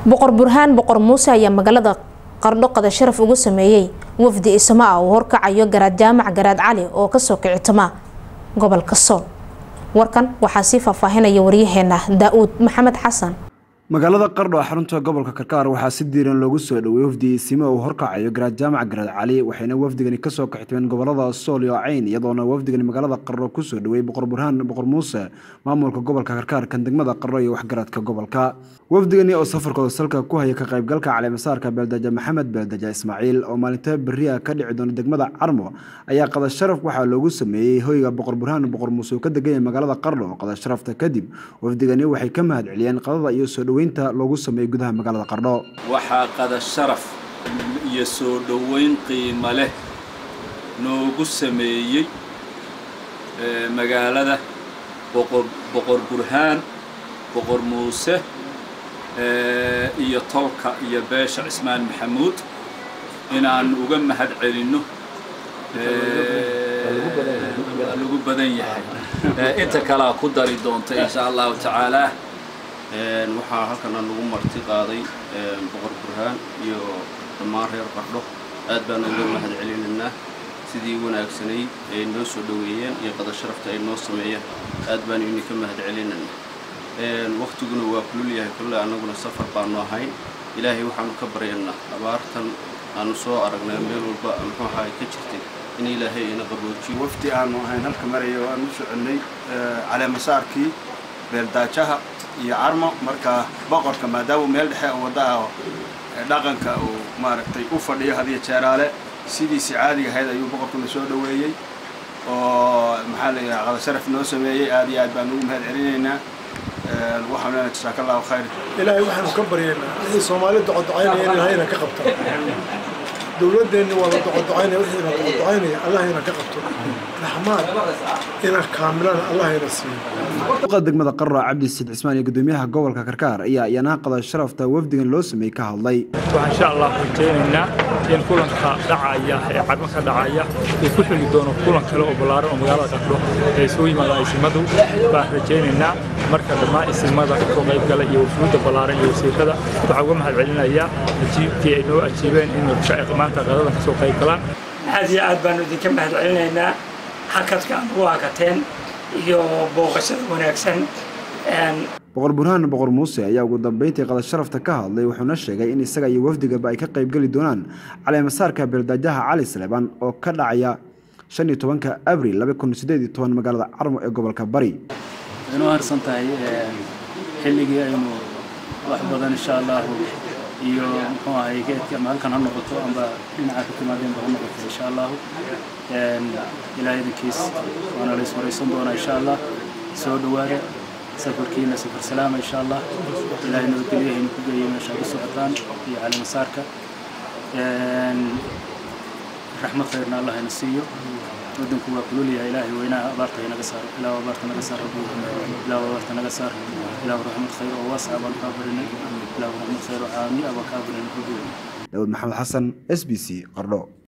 boqor burhaan boqor muuse ayaa magaalada qardho qada sharaf ugu sameeyey wafdi isma ah uu horkacayo garaad jaamac garaad cali oo kasoo kicitama gobolka sool warkan waxaa sii faahfaahinaya waryaheena daa-uud maxamed xasan magaalada qardho xarunta gobolka karkaar waxaa si diiran loogu soo dhoweeyey wafdi isimo uu horkacayo garaad jaamac garaad cali waxayna wafdigani kasoo kaxtimeen gobolada sool iyo cayn iyadoona wafdigani magaalada qardho kusoo dhoweeyey boqor burhaan boqor muuse maamulka gobolka karkaar kan degmada qardho iyo waxgaradka gobolka wafdigani oo safarkooda salka ku haya ka qaybgalka caleemasaarka beeldaja maxamed beeldaja ismaaciil oo maalinta beriya ka dhici doona degmada carmo ayaa qada sharaf waxaa loogu sameeyey hoyga boqor burhaan boqor muuse oo ka degan yahay magaalada qardho qada sharafta kadib wafdigani waxay ka mahad celiyeen qadada iyo soo dhoweynta loogu sameeyey gudaha magaalada qardho waxaa qada sharaf iyo soo dhoweyn qiimo leh noogu sameeyey magaalada boqor boqor burhaan boqor muuse iyo tolka iyo beesha cismaan maxamuud inaan uga mahad celinno lagu badan yahay inta kalea ku dari doonta insha allahu tacaala waxaa halkan lagu marti qaaday boqor burhaan iyo dhammaan reer qardho aad baana uga mahad celinaynaa sidii wanaagsanayd ay noo soo dhoweeyeen iyo qada sharafta ay noo sameeyeen aad baanu idinka mahad celinaynaa waktiguna waa kulul yahay kulle annaguna safar baanu ahayn ilaahay waxaanu ka baryaynaa abaartan aanu soo aragnay meel walba muxuu ahaa ka jirtay in ilaahay ina qaboojiyo wafdi aanu ahayn halka maraya oo aan u soconnay caleemasaarkii beeldaajaha iyo carmo markaa boqorka maadaama meel dhexe oo wadda ah dhaqanka uu maaragtay u fadhiyo hadiyo jeeraale sidiisii caadiga ahayd ayuu boqorkuna soo dhoweeyey oo maxaa la yidhaha qada sharaf noo sameeyey aad iyo aad baan ugu mahad celinaynaa waxaan leenahay jasaaka allahu khayr ilaahay waxaanu ka baryaynaa wixii soomaali docodocaynaya in ilahayna ka qabta dowladdeenni waa la docodocaynaya wixiina docodocaynaya allahayna ka qabto raxmaan ina kaamilana allahayna siiyo duqa degmada qardho cabdi siid cismaan iyo gudoomiyaha gobolka karkaar ayaa iyana qada sharafta wafdigan loo sameeyey ka hadlay waxaan insha allah rajaynaynaa in kulanka dhacaya ee cadmo ka dhacaya uu ku xili doono kulan kale oo ballaaran oo magaalada qardho ee isugu yimaada isimadu baan rajaynaynaa marka dhammaan isimada kasoo qaybgala iyo wafuudda ballaaran iyo wasiirada waxaa uga mahad celinayaa ajiibkii ay noo ajiibeen in maanta qadadan kasoo qayb galaan aad iyo aad baanu idinka mahad celinaynaa hakadka aad ugu hakateen iyo booqashada wanaagsan boqor burhaan boqor muuse ayaa ugu dambeyntii qada sharafta ka hadlay wuxuuna sheegay in isaga iyo wafdigaba ay ka qaybgeli doonaan caleemasaarka beeldaajaha cali saleebaan oo ka dhacaya shan iyo tobanka abril laba kun sideed iyo toban magaalada carmo ee gobolka bari inuu harsan tahay xilligii aynu wax badan insha allahu iyo muxuu ahay geedka ama halkan ha noqoto amba dhinaca ka timaadeenba ha noqoto insha allahu ilaahay idinkiis waana la iswaraysan doonaa insha allah soo dhowaada safarkiina safar salaama insha allah ilaahay nabadgelyaha ku geeyo meesha ku socotaan iyo calimasaarka raxmad khayrna allah ina siiyo waddanku waa kululyahay ilaahay weynaha abaarta inaga saaro ilaahu abaarta naga saar rabbi ilaahu abaarta naga saar ilaahu raxmad khayr oo waasica baan kaa barinay ilaahu raxmad khayr oo caamiya baan kaa barinay daawud maxamed xasan s b c qardho